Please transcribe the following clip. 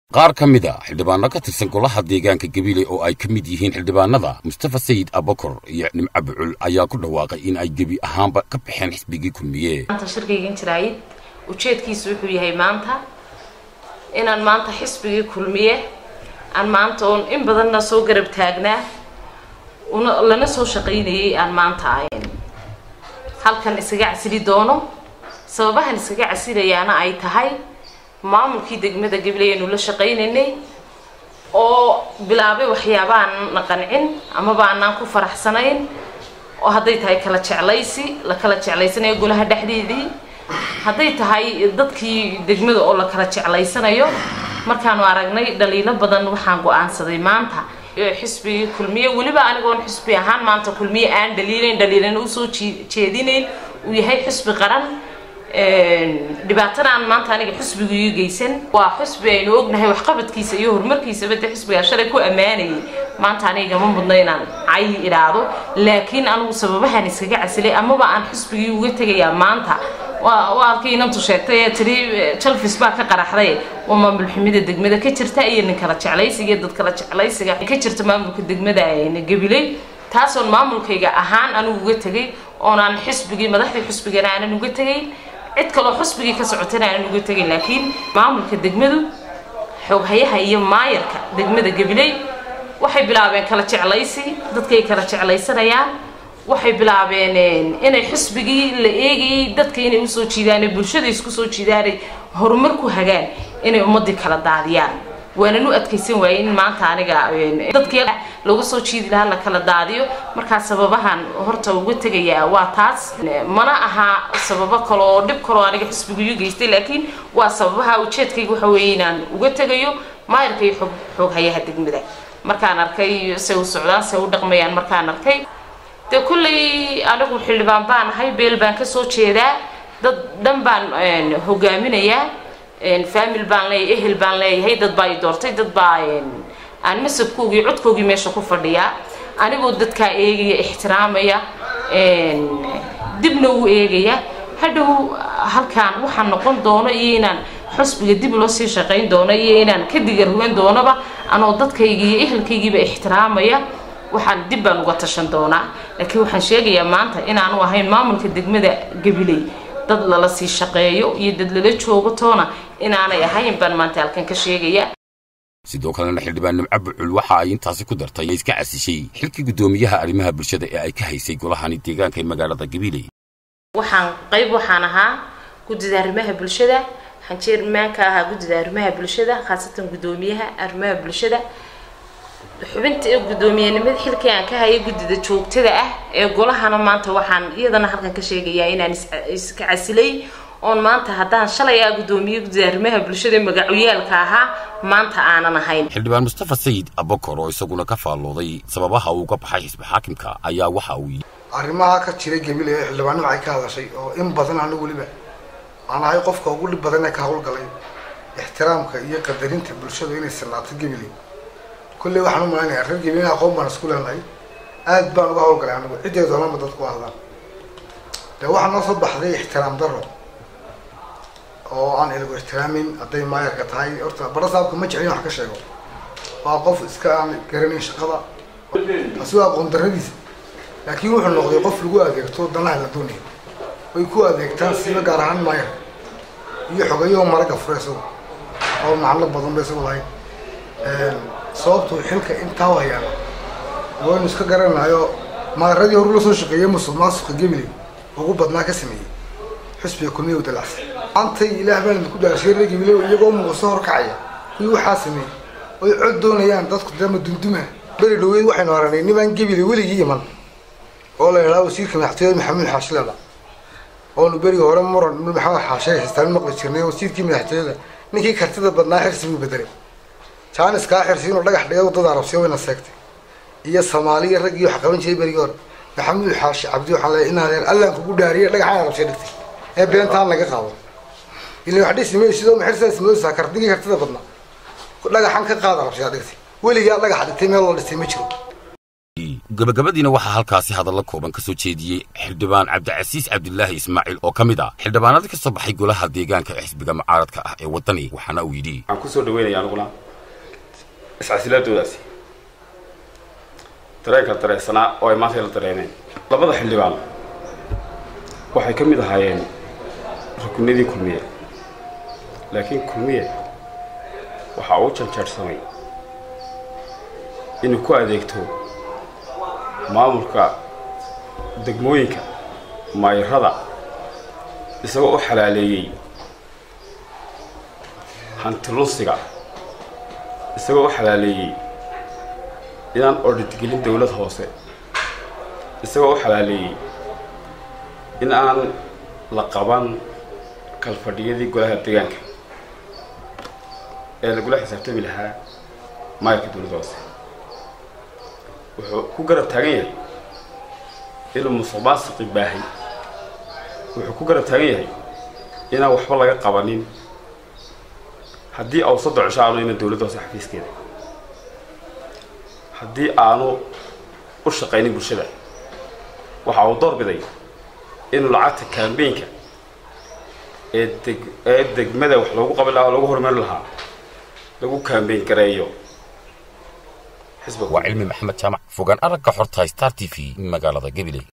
qaar ka mid a xildhibaano ka tirsan golaha deegaanka gabiley oo ay ka mid yihiin xildhibaanada mustafa sayid abakor iyo nimco bucul ayaa ku dhawaaqay in ay gebi ahaanba ka baxeen xisbigii kulmiye maanta shirkaygan jiraayid ujeedkiisu wuxuu yahay maanta inaan maanta xisbigii kulmiye aan maanta oon in badanna soo garab taagnaa una lana soo shaqaynayay aan maanta ahayn halkan iskaga casili doono sababahan iskaga casilayaana ay tahay maamulkii degmada gabiley aynu la shaqaynaynay oo bilaabay waxyaabaan na qancin amaba aanaan ku faraxsanayn oo hadday tahay kala jeclaysi la kala jeclaysanayo golaha dhexdeedii hadday tahay dadkii degmada oo la kala jeclaysanayo markaanu aragnay dhaliilo badan waxaan go-aansaday maanta xisbigii kulmiye weliba anigoon xisbi ahaan maanta kulmiye aan dhaliilayn dhaliilana usoo jeedinayn uu yahay xisbi qaran dhibaatana aan maanta aniga xisbigu ii geysan waa xisbi aynu ognahay waxqabadkiisa iyo horumarkiisaba de xisbigaa shalay ku ammaanayay maanta aniga ma mudna inaan cayi idhaahdo laakiin anigu sababahan iskaga casilay amaba aan xisbigii uga tegayaa maanta waa halkii inantu sheegtay ee tiri jalfis baa ka qaraxday waa maamul xumida degmada ka jirta iyo nin kala jeclaysiga dad kala jeclaysiga ka jirta maamulka degmada gabiley taasoon maamulkayga ahaan anigu uga tegay oonaan xisbigii madaxdii xisbigana aanan uga tegayn cid kaloo xusbigii ka socotana aanan uga tegin laakiin maamulka degmadu xooghayaha iyo maayarka degmada gabiley waxay bilaabeen kala jeclaysi dadkay kala jeclaysanayaan waxay bilaabeen inay xusbigii la eegayay dadka inay usoo jiidaan bulshada isku soo jiidaanay horumar ku hagaan inay ummadii kala daadiyaan waanan u adkaysan waayey in maanta aniga dadkii lagu soo jiidi lahaa la kala daadiyo markaa sababahan horta uga tegayaa waa taas mana aha sababo kale oo dhib kaloo aniga xisbigu ii geystay laakiin waa sababaha ujeedkayga waxa weeye inaan uga tegayo maayarka iyo xoog xooghayaha degmada markaan arkay se u socdaan se u dhaqmayaan markaan arkay dee kullay anigu xildhibaan baan ahay beel baan kasoo jeedaa dad dhan baan hogaaminayaa famil baan leeyahay ehel baan leeyahay dad baa i doortay dad baa aan masabkoogii codkoogii meesha ku fadhiyaa anigoo dadkaa eegaya ixtiraamaya dibna u eegaya hadhow halkaan waxaan noqon doono iyo inaan xusbiga dib loo sii shaqayn doono iyo inaan ka digarhugan doonoba anoo dadkaygii iyo ehelkaygiiba ixtiraamaya waxaan dib baan uga tashan doonaa laakiin waxaan sheegayaa maanta inaanu ahayn maamulka degmada gabiley dad lala sii shaqeeyo iyo dad lala joogo toona inaanay ahayn baan maanta halkan ka sheegaya sidoo kalena xildhibaan nimco bucul waxa ay intaasi ku dartay iska casishay xilkii guddoomiyaha arrimaha bulshada ee ay ka haysay golahani deegaanka ee magaalada gabiley waxaan qayb waxaan ahaa guddida arrimaha bulshada waxaan jeermaanka ahaa guddida arrimaha bulshada khaasatan guddoomiyaha arrimaha bulshada xubinta ee guddoomiyenimada xilkii aan ka hayay guddida joogtada ah ee golahana maanta waxaan iyadana halkan ka sheegayaa inaan iska casilay oon maanta haddaan shalay ah guddoomiye guddida arrimaha bulshada magacuyaalka ahaa maanta aanan ahayn xildhibaan mustafa sayid abakor oo isaguna ka faallooday sababaha uu ka baxay xisbi xaakimka ayaa waxa uu yidhi arrimaha ka jiray gabiley ee xildhibaannima ay ka hadashay oo in badan anigu weliba aan ahay qofka ugu dhib badan ee ka hawlgalay ixtiraamka iyo qadarinta bulshadu inay sinaato gabiley kulley waxaan u malaynayaa reer gabileyna aqoon baan isku leenahay aad baan uga hawlgalay anigu ciddee doonama dadku hadlaan dee waxaa noo soo baxday ixtiraam daro oo aan ilagu ixtiraamin hadday maayarka tahay horta bara saabka ma jeclin wax ka sheego waa qof iska aan garanayn shaqada taasi waa aqoon darradiisa laakiin wuxuu noqday qof lagu adeegto danaha la doonaya way ku adeegtaan siba gaar ahaan maayarka iyo xogayaho maraga fure isagu oo macno badan ba isagu lahayn sababtuu xilka intaa hayaan waynu iska garanayo maaradii horu la soo shaqeeyay musuq maasuqa gabiley ugu badnaa ka sameeyey xusbiga kulmiya u dalacsan maantay ilaah baan idinku dhaashay reer gabiley iyagoo muuqso horkacaya kuwii waxaa sameeyey oy cod doonayaan dadku dama dunduma beri dhaweyd waxaynu aragnay nibaan gabiley weligii iman oo la idhaha wasiirka madaxtooyada maxamuud xaashilada oonu berigi hore muran maxamed xaashe haystaan maqli jirnay wasiirkii madaxtooyada ninkii kartida badnaa xirsi buu bedelay jaanis kaa xirsi inuu dhagax dhigay wadada arabsiya wayna seegtay iyo soomaaliya raggii wax qaban jiray berigii hore maxamuud xaashi cabdi waxaan leeyahay in adeer allaan kugu dhaariyay dhagaxaan arabsiya dhigtay ee beentaan laga qaado ila wax dhisi maysid oo maxirsaas mooysaa kardigii kartida badnaa dhagaxan ka qaad arabsiyaa dhigtay weligaa dhagax dhigtay meel loo dhistay ma jiro gabagabadiina waxaa halkaasi hadalla kooban ka soo jeediyey xildhibaan cabdicasiis cabdilaahi ismaaciil oo ka mid ah xildhibaanadii ka soo baxay golaha deegaanka ee xisbiga mucaaradka ah ee waddani waxaana uu yidhi waxaan kusoo dhaweynaya aniguna iscasilaadoodaasi dareenka dareensanaa oo ay maanta la dareemeen labada xildhibaan waxay ka mid ahaayeen rukunadii kulmiye laakiin kulmiye waxa uu janjeersamay inuu ku adeegto maamulka degmooyinka maayarada isagoo u xalaaleeyey hantilunsiga isagoo u xalaaleeyey inaan ordhidgelin dowlad hoose isagoo u xalaaleeyey in aan la qaban kalfadhiyadii golaha deegaanka ee lagula xisaabtami lahaa maayarka dowladda hoose wuxuu ku garab taagan yahay inuu musuq maasiqi baahay wuxuu ku garab taagan yahay inaan waxba laga qabanin haddii aw saddex cisho aanu iman dowladda hoose xafiiskeeda haddii aanu u shaqaynin bulshada waxa uu door biday inuu lacagta kambeynka ee deg ee degmada wax loogu qaban lahaa oo lagu horumari lahaa lagu kambeyn gareeyo waa cilmi maxamed jaamac fogaan aragga xorta star t v magaalada gabiley